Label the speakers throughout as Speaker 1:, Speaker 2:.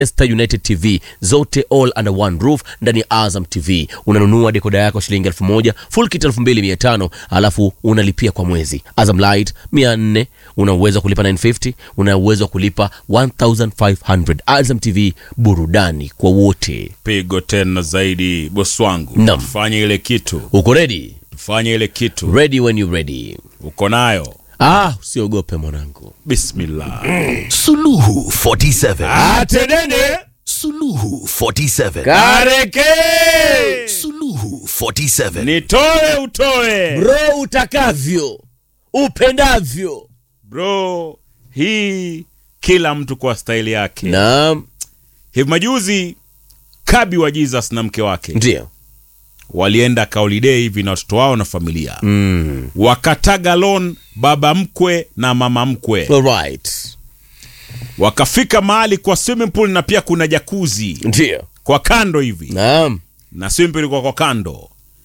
Speaker 1: Manchester United TV zote all under one roof ndani ya Azam TV. Unanunua dekoda yako shilingi elfu moja full kit elfu mbili mia tano alafu unalipia kwa mwezi. Azam Light mia nne una uwezo wa kulipa 950 una uwezo wa kulipa 1500 Azam TV, burudani kwa wote.
Speaker 2: pigo tena zaidi bosi wangu
Speaker 1: Naam.
Speaker 2: tufanye ile kitu
Speaker 1: Uko ready?
Speaker 2: tufanye ile kitu
Speaker 1: Ready when you ready.
Speaker 2: uko nayo
Speaker 1: Ah, usiogope mwanangu.
Speaker 2: bismillah
Speaker 3: Suluhu 47.
Speaker 2: atenene
Speaker 3: Suluhu 47.
Speaker 2: kareke
Speaker 3: Suluhu 47.
Speaker 2: nitoe utoe
Speaker 1: Bro, utakavyo upendavyo.
Speaker 2: bro hii kila mtu kwa staili yake
Speaker 1: Naam,
Speaker 2: hivi majuzi kabi wa jesus na mke wake
Speaker 1: ndio.
Speaker 2: walienda kaolidei hivi na watoto wao na familia
Speaker 1: Mm.
Speaker 2: wakataga lon baba mkwe na mama mkwe
Speaker 1: All right.
Speaker 2: wakafika mahali kwa swimming pool na pia kuna jakuzi
Speaker 1: Ndio.
Speaker 2: kwa kando hivi
Speaker 1: Naam.
Speaker 2: na swimming pool ilikuwa kwa kando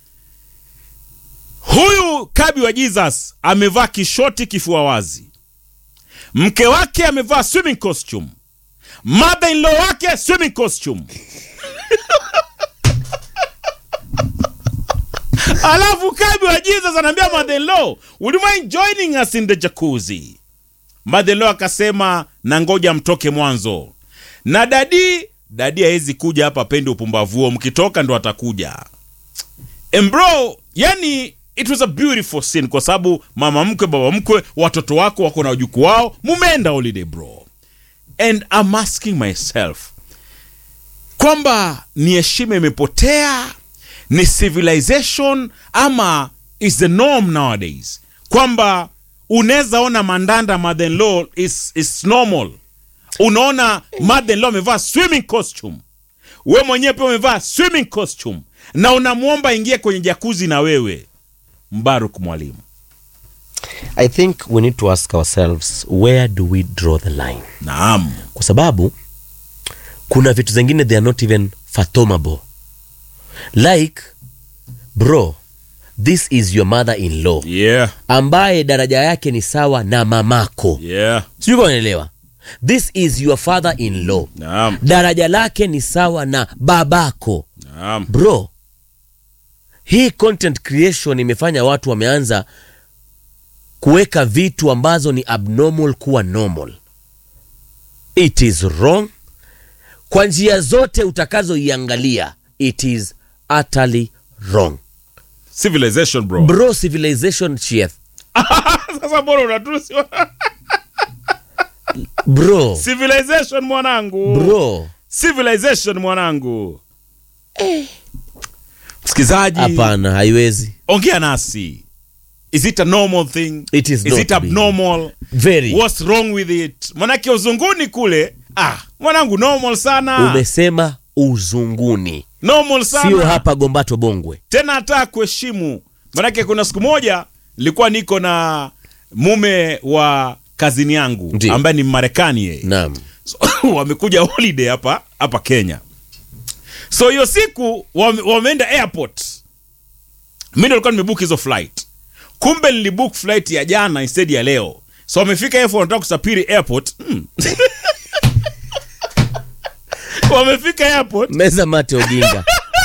Speaker 2: huyu kabi wa jesus amevaa kishoti kifua wazi mke wake amevaa swimming costume mother in law wake swimming costume alafu kabi wa jesus anaambia mother in law would you mind joining us in the jacuzzi mother in law akasema na ngoja mtoke mwanzo na dadi dadi hawezi kuja hapa pende upumbavu huo mkitoka ndo atakuja And bro yani it was a beautiful scene kwa sababu mama mkwe baba mkwe watoto wako wako na wajukuu wao mumeenda holiday bro and I'm asking myself kwamba ni heshima imepotea ni civilization ama is the norm nowadays kwamba unaweza ona mandanda mother in law is, is normal unaona mother in law amevaa swimming costume we mwenyewe pia umevaa swimming costume na unamwomba ingie kwenye jakuzi na wewe mbaruk mwalimu
Speaker 1: I think we need to ask ourselves where do we draw the line?
Speaker 2: naam
Speaker 1: Kwa sababu kuna vitu zingine they are not even fathomable. Like bro, this is your mother in law
Speaker 2: yeah
Speaker 1: ambaye daraja yake ni sawa na mamako.
Speaker 2: yeah
Speaker 1: Sijui kama unaelewa. This is your father in law.
Speaker 2: naam
Speaker 1: Daraja lake ni sawa na babako.
Speaker 2: naam
Speaker 1: bro hii content creation imefanya watu wameanza kuweka vitu ambazo ni abnormal kuwa normal it is wrong kwa njia zote utakazoiangalia it is utterly wrong
Speaker 2: civilization bro
Speaker 1: bro civilization chief
Speaker 2: sasa bora unatusi
Speaker 1: bro
Speaker 2: civilization mwanangu
Speaker 1: bro
Speaker 2: civilization mwanangu msikilizaji
Speaker 1: hapana haiwezi
Speaker 2: ongea nasi is it a normal thing
Speaker 1: It is
Speaker 2: is
Speaker 1: not
Speaker 2: it abnormal
Speaker 1: very
Speaker 2: what's wrong with it manake uzunguni kule ah mwanangu normal sana
Speaker 1: umesema uzunguni
Speaker 2: normal sana
Speaker 1: sio hapa gombato bongwe
Speaker 2: tena hata kuheshimu manake kuna siku moja nilikuwa niko na mume wa kazini yangu
Speaker 1: Ndiyo.
Speaker 2: ambaye ni marekani yeye
Speaker 1: naam
Speaker 2: so, wamekuja holiday hapa hapa kenya so hiyo siku wame, wameenda airport mi ndo nilikuwa nimebook hizo flight kumbe nilibook flight ya jana instead ya leo so wamefika airport wanataka kusafiri airport hmm. wamefika airport
Speaker 1: meza mate ojinga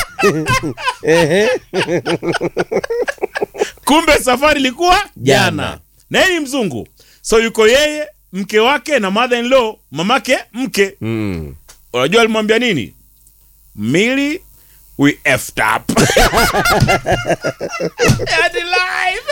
Speaker 2: kumbe safari ilikuwa jana
Speaker 1: Jana.
Speaker 2: na yeye ni mzungu so yuko yeye mke wake na mother in law mamake mke
Speaker 1: mm.
Speaker 2: unajua alimwambia nini mili we effed up Yaani live.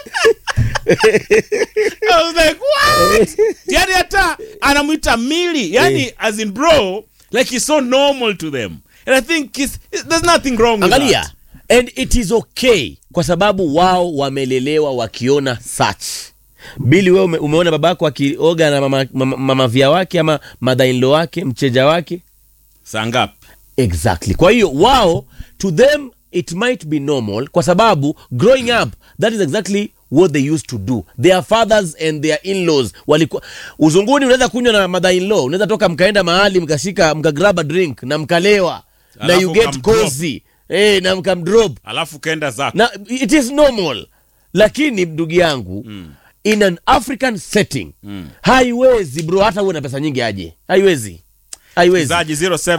Speaker 2: I was like, what? yani hata anamwita mili yani as in bro like he's so normal to them and i think it's, there's nothing wrong with
Speaker 1: angalia
Speaker 2: that.
Speaker 1: and it is okay kwa sababu wao wamelelewa wakiona such bili wewe ume, umeona babako akioga na mama, mama, mama via wake ama madhainlo wake mcheja wake
Speaker 2: saa ngapi
Speaker 1: exactly kwa hiyo wao to them it might be normal kwa sababu growing up that is exactly what they used to do their fathers and their in-laws walikuwa uzunguni unaweza kunywa na mother in law unaweza toka mkaenda mahali mkashika mkagrab a drink na mkalewa na
Speaker 2: Alafu
Speaker 1: you get
Speaker 2: mkamdrop.
Speaker 1: cozy eh na mkamdrop
Speaker 2: alafu kaenda zako
Speaker 1: na it is normal lakini ndugu yangu mm. in an african setting mm. haiwezi bro hata uwe na pesa nyingi aje haiwezi haiwezi
Speaker 2: Mchezaji 07